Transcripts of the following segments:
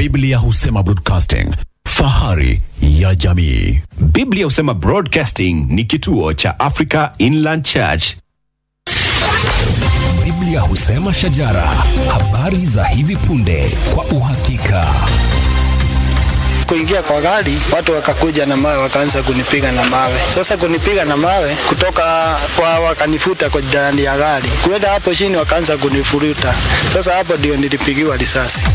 Biblia husema broadcasting, fahari ya jamii. Biblia husema Broadcasting ni kituo cha Africa Inland Church. Biblia husema shajara, habari za hivi punde kwa uhakika. kuingia kwa gari, watu wakakuja na mawe, wakaanza kunipiga na mawe. Sasa kunipiga na mawe kutoka kwa, wakanifuta kwa ndani ya gari, kuenda hapo chini, wakaanza kunifuruta. Sasa hapo ndio nilipigiwa risasi.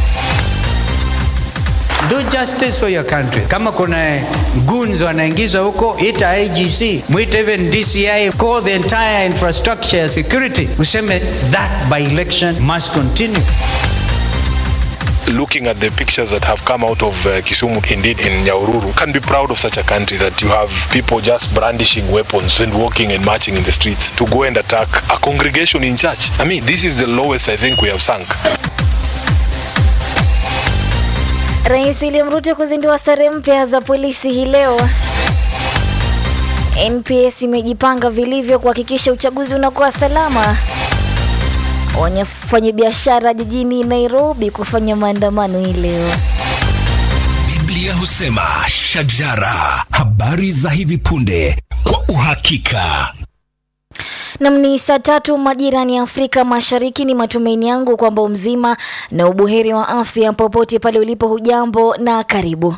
Do justice for your country. Kama kuna goons wanaingizwa huko, ita IGC, mwite even DCI, call the entire infrastructure ya security, useme that by election must continue. looking at the pictures that have come out of uh, Kisumu, indeed in Nyaururu, can be proud of such a country that you have people just brandishing weapons and walking and marching in the streets to go and attack a congregation in church. I mean, this is the lowest I think we have sunk. Rais William Ruto kuzindua sare mpya za polisi hii leo. NPS imejipanga vilivyo kuhakikisha uchaguzi unakuwa salama. Wafanyabiashara jijini Nairobi kufanya maandamano hii leo. Biblia husema shajara, habari za hivi punde kwa uhakika. Nam ni saa tatu majirani ya Afrika Mashariki. Ni matumaini yangu kwamba umzima na ubuheri wa afya popote pale ulipo. Hujambo na karibu.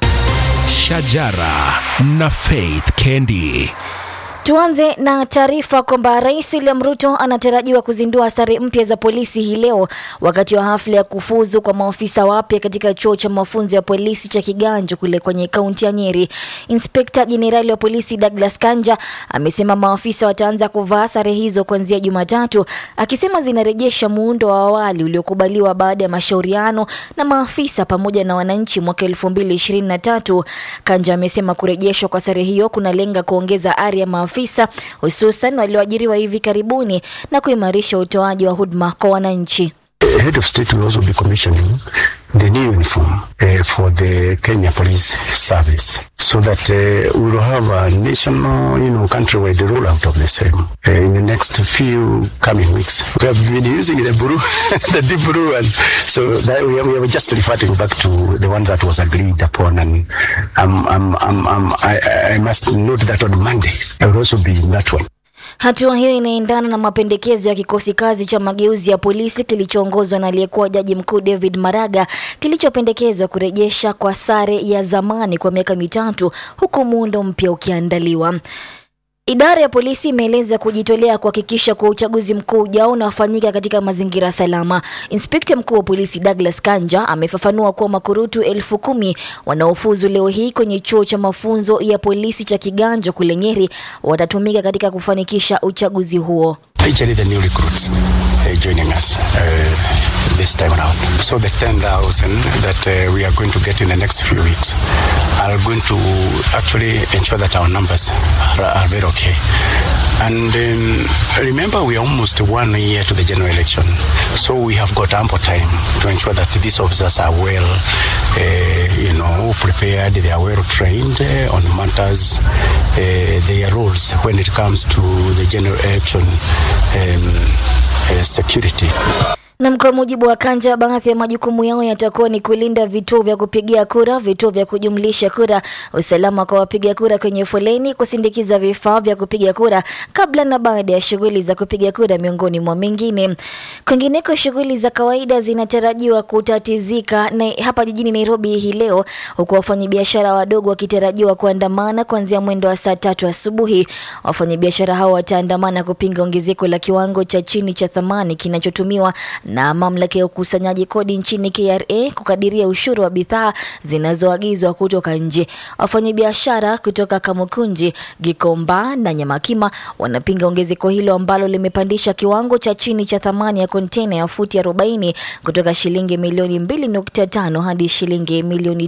Shajara na Faith Kendi. Tuanze na taarifa kwamba Rais William Ruto anatarajiwa kuzindua sare mpya za polisi hii leo wakati wa hafla ya kufuzu kwa maafisa wapya katika chuo cha mafunzo ya polisi cha Kiganjo kule kwenye kaunti ya Nyeri. Inspekta Jenerali wa polisi Douglas Kanja amesema maafisa wataanza kuvaa sare hizo kuanzia Jumatatu, akisema zinarejesha muundo wa awali uliokubaliwa baada ya mashauriano na maafisa pamoja na wananchi mwaka 2023. Kanja amesema kurejeshwa kwa sare hiyo kunalenga kuongeza ari ya maafisa hususan walioajiriwa hivi karibuni na kuimarisha utoaji wa huduma kwa wananchi. The head of state will also be commissioning the new uniform uh, for the Kenya Police Service so that uh, we will have a national, you know, countrywide rollout of the same uh, in the next few coming weeks. We have been using the blue, the deep blue, and so that we are, we are just reverting back to the one that was agreed upon. And um, um, um, um, I, I must note that on Monday I will also be in that one. Hatua hiyo inaendana na mapendekezo ya kikosi kazi cha mageuzi ya polisi kilichoongozwa na aliyekuwa jaji mkuu David Maraga kilichopendekezwa kurejesha kwa sare ya zamani kwa miaka mitatu huku muundo mpya ukiandaliwa. Idara ya polisi imeeleza kujitolea kuhakikisha kuwa uchaguzi mkuu ujao unafanyika katika mazingira salama. Inspekta mkuu wa polisi Douglas Kanja amefafanua kuwa makurutu elfu kumi wanaofuzu leo hii kwenye chuo cha mafunzo ya polisi cha Kiganjo kule Nyeri watatumika katika kufanikisha uchaguzi huo. Actually, the new recruits uh, joining us uh, this time around. So the 10,000 that uh, we are going to get in the next few weeks are going to actually ensure that our numbers are, are very okay. And um, remember, we are almost one year to the general election. So we have got ample time to ensure that these officers are well, uh, you know, prepared, they are well trained uh, on matters, uh, their roles when it comes to the general election um, uh, security. Na kwa mujibu wa Kanja, baadhi ya majukumu yao yatakuwa ni kulinda vituo vya kupigia kura, vituo vya kujumlisha kura, usalama kwa wapiga kura kwenye foleni, kusindikiza vifaa vya kupiga kura kabla na baada ya shughuli za kupiga kura, miongoni mwa mengine. Kwingineko, shughuli za kawaida zinatarajiwa kutatizika na hapa jijini Nairobi hii leo, huku wafanyabiashara wadogo wakitarajiwa kuandamana kuanzia mwendo wa saa tatu asubuhi. Wafanyabiashara hao wataandamana kupinga ongezeko la kiwango cha chini cha thamani kinachotumiwa na mamlaka ya ukusanyaji kodi nchini KRA kukadiria ushuru wa bidhaa zinazoagizwa kutoka nje. Wafanyabiashara kutoka Kamukunji, Gikomba na Nyamakima wanapinga ongezeko hilo ambalo limepandisha kiwango cha chini cha thamani ya kontena ya futi 40 kutoka shilingi milioni 2.5 hadi shilingi milioni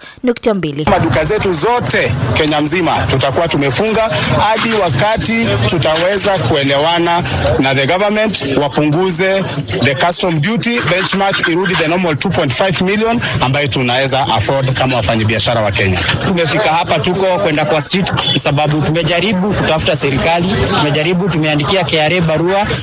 3.2. Maduka zetu zote Kenya mzima tutakuwa tumefunga hadi wakati tutaweza kuelewana na the government wapunguze the custom duty benchmark irudi the normal 2.5 million ambayo tunaweza afford kama wafanyabiashara wa Kenya. Tumefika hapa tuko kwenda kwa street sababu tumejaribu kutafuta serikali, tumejaribu tumeandikia KRA barua